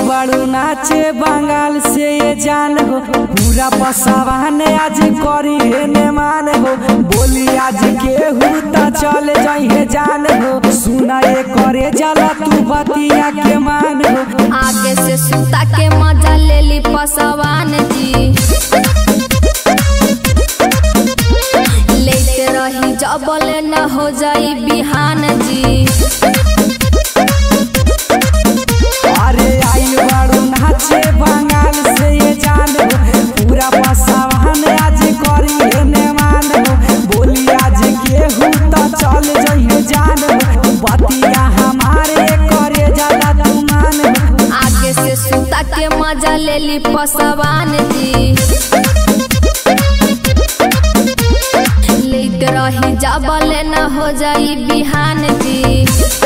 बाड़ू नाचे बंगाल से ये जान हो पूरा पसावान आज करी हे ने मान हो बोली आज केहू त चल जाइए जान हो सुना ये करे जाला तू बतिया के मान हो आगे से सुता के मजा ले ली पसवान जी लेते रही जबले न हो जाई बिहान जी अरे आइल बाड़ू नाचे बंगाल से ये जान हो पूरा पसावान आज करी हे ने मान हो बोली आज केहू त चल जाइए जान हो बतिया हमारे करे जाला तू मान हो आगे से सुता के मजा ले ली पसवान जी लेते रही जबले न हो जाई बिहान जी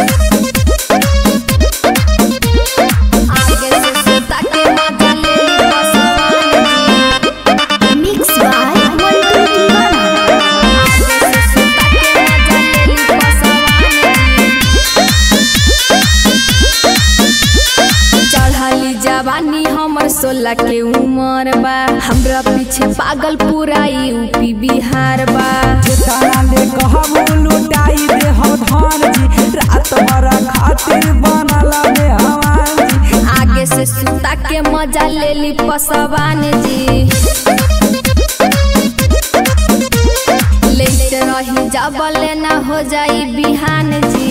आगे से सुता के मजा ले ली पसवान जी मिक्स बाय मंटू दीवाना आगे से सुता के मजा ले ली पसवान जी चढ़ली जवानी हमर सोलह के उमर बा हमरा पीछे पागल पूरा यूपी बिहार बा तारा ले कहबू लुटाई दे हो धन जी रात भर खातिर बनल बे हवान जी आगे से सुता के मजा ले ली पसवान जी लेते रही जबले न हो जाई बिहान जी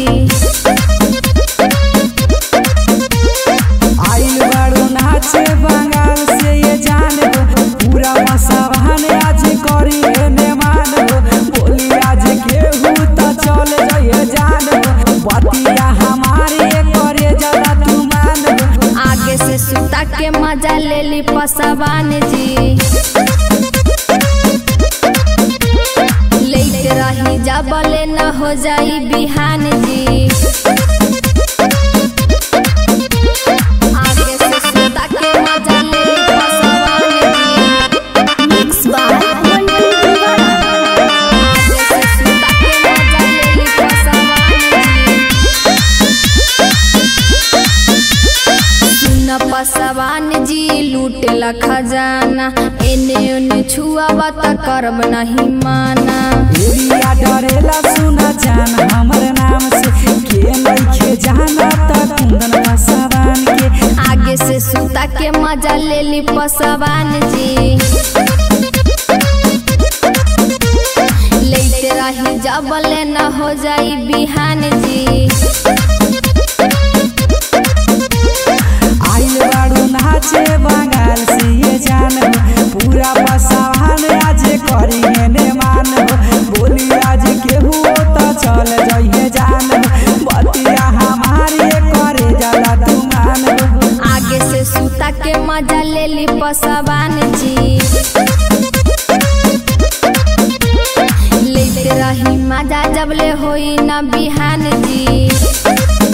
आइल बाड़ू नाचे बंगाल से ये जान हो पूरा मसावान आज करी हे ने मान हो बोली आज केहू त चल जाइए जान हो बतिया हमारे करे जला तू मान हो आगे से सुता के मजा ले ली पसवान जी लेते रही जबले न हो जाई बिहान जी आगे से सुता के मजा ले ली पसवान जी मिक्स बाय मंटू दीवाना आगे से सुता के मजा ले ली पसवान जी सुन पसवान जी लूटेला खजाना एने ओने छुआवा त करब नहीं माना एरिया डरेला सुना जान हमर नाम से के नइखे जाना त कुंदन मसावान के आगे से सुता के मजा ले ली पसवान जी लेते रही जबले न हो जाई बिहान जी आइल बाड़ू नाचे बंगाल से ये जान हो पूरा पसावान आज करी हेने मान हो बोली आज केहू त चल जाइए जान हो बतिया हमारे करे जाला तू मान हो आगे से सुता के मजा ले ली पसवान जी लेते रही मजा जबले होई न बिहान जी